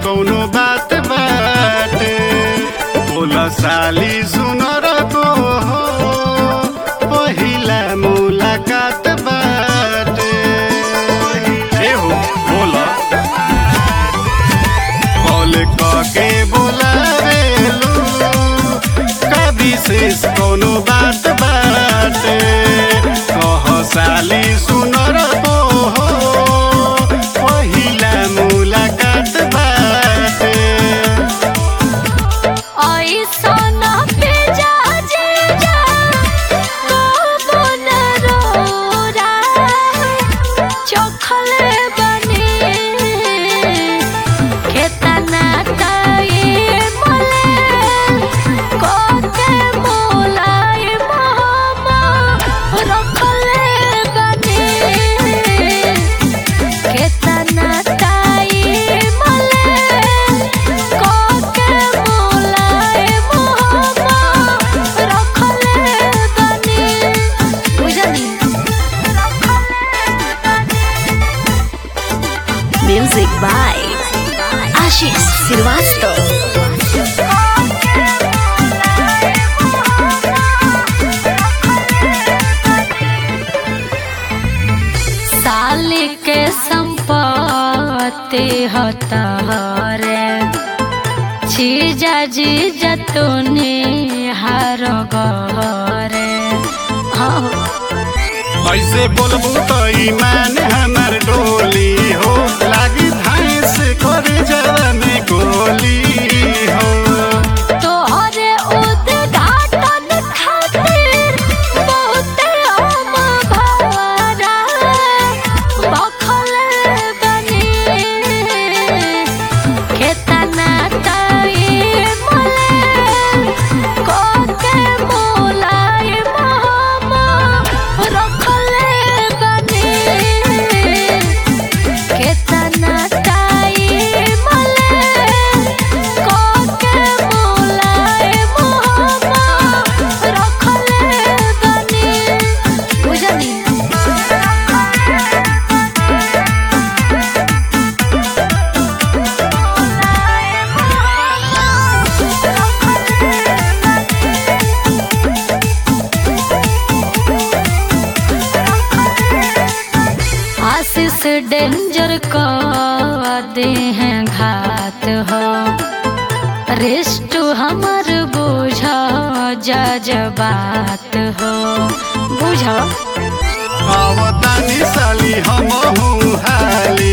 कौनो बात बाटे बोला साली सुनर को हो पहिला मुलाकात बाटे ए हो बोला कॉल के बोलावेलू का विशेष कौनो बात बाटे कह साली सुनर को हो पहिला मुलाकात बाटे ऐसन भेजा जेजा कबो न रोरा चखले बने केतना ताई मले कोते मोलाई मामा रखले बने केतना ताई मले कोते मोलाई मामा रखले बने बुझनी Music by Ashish Srivastava. साल के संपत्ति होता रे जीजा जीजा तूने हार गरे हाँ ऐसे बोलबू तो ईमान हमर डोली हो लागी भैंस करे जरा में गोली हो तोहरे उद्घाटन खातिर बहुते हम भवरा बखल बनी केतना ताई मले कोके मोलाई मामा रखले बनी केतना ताई मले कोके मोलाई मामा रखले बनी बुझनी आशीष डेंजर का दे हैं घात हो रिस्ट हमर बुझा जजबात हो बुझा आवतानी साली हम हाली